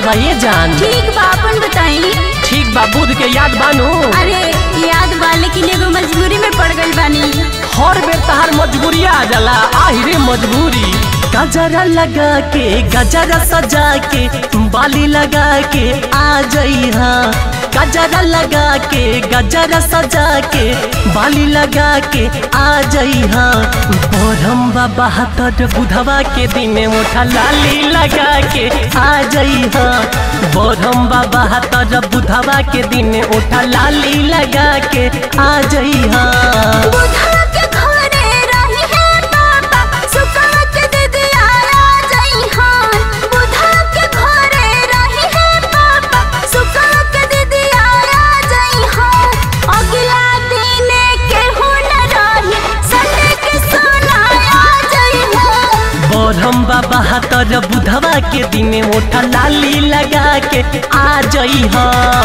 ये जान ठीक बा अपन बताई ठीक बा बुध के याद बानू अरे याद बा लेकिन एगो मजबूरी में पड़ गई बानी हर बेर तहार मजबूरी आ जाला आहिरे मजबूरी गजरा लगा के गजरा सजा के बाली लगा के आ जइहा गजरा लगा के गजरा सजा के बाली लगा के आ जइहा बोरम बाबा हतर बुधवा के दिन उठा लाली लगा के आ जइहा बोरम बाबा हतर बुधवा के दिन उठा लाली लगा के आ जइहा बुधा के घरे रही है पापा सुकवा के दीदी आया जई हां बुधा के घरे रही है पापा सुकवा के दीदी आया जई हां अगला दिन के हो न रही संडे के सोनाया जई हां बोरम बाबा हतर बुधवा के दिन उठा लाली लगा के आ जइहा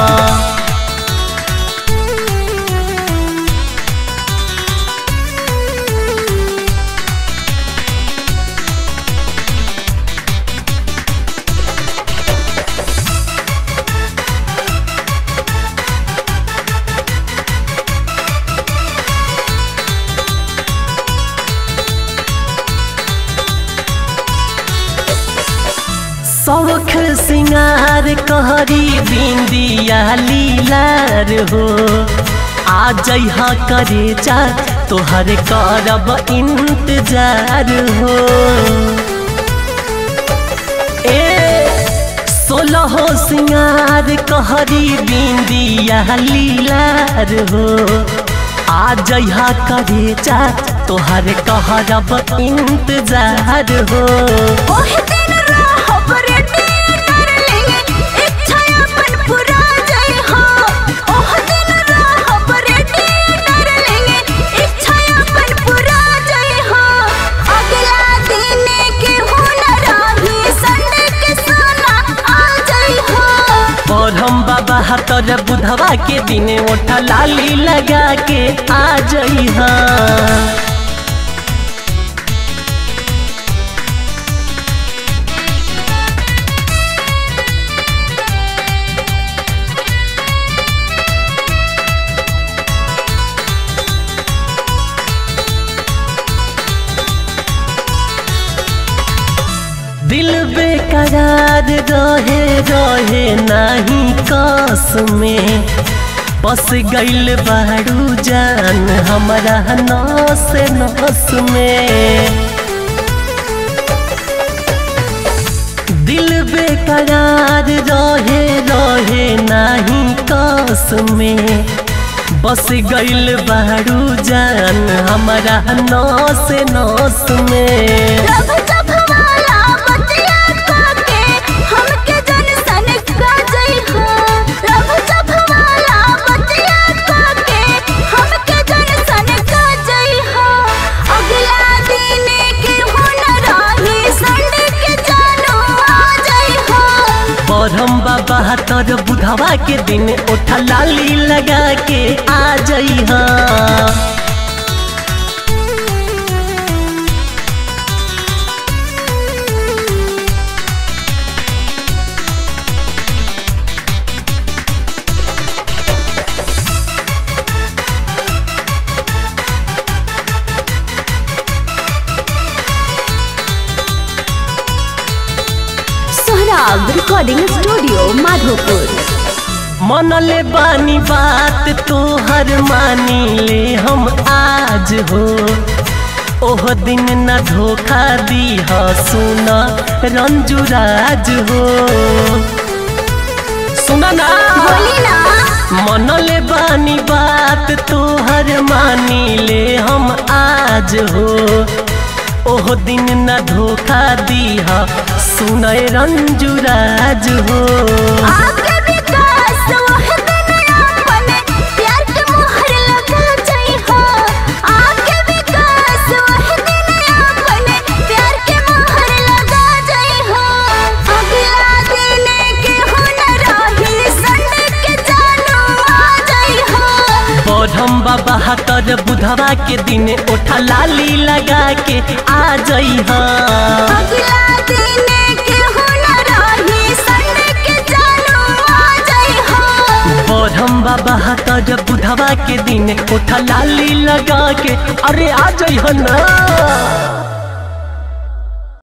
शौख सिंगार कहरी बिंदिया लीलार हो आ जइहा करे जा तोहर करब इंतजार हो ए सोलह सिंगार कहरी बिंदिया लीलार हो आ जइहा करे जा तोहर कहरब इंतजार हो ओहे दिन रहब रेडी डार्लिंग इच्छा अपन पूरा जई हो ओहे दिन रहब रेडी डार्लिंग इच्छा अपन पूरा जई हो अगला दिन के हो न रही संडे के सोना आ जई हो और हम बाबा हतर बुधवा के दिन उठा लाली लगा के आ जइहा दिल बेकरार रहे रहे नहीं कस में बस गइल बारू जान हमारा नस नस में दिल बेकरार रहे रहे नहीं कस में बस गइल बारू जान हमारा नस नस में रब जब वाला बतिया काके हमके जन सन का जई हो रब जब वाला बतिया काके हमके जन सन का जई हो अगला दिन के हो न रही संडे के जानो आ जई हो बरम बाबा तर बुधवा के दिन उठा लाली लगा के आ जइहा सोहराब रिकॉर्डिंग स्टूडियो माधोपुर मनले बानी बात तोहर मानी ले हम आज हो ओह दिन न धोखा दी ह सुना रंजुराज हो सुना ना बोली ना मनले बानी बात तोहर मानी ले हम आज हो ओह दिन न धोखा दीह सुनय रंजुराज हो आगे विकास वह दिन अपन प्यार के मोहर लगा जाई हो आगे विकास वह दिन अपन प्यार के मोहर लगा जाई हो अगला दिन के हो न रही संडे के जानो आ जाई हो बढ़म बाबा हतर बुधवा के दिन उठा लाली लगा के आ जइहा अगला दिन के हो न रही संडे के तर बुधवा के दिन उठा लाली लगा के अरे आ जाइ ना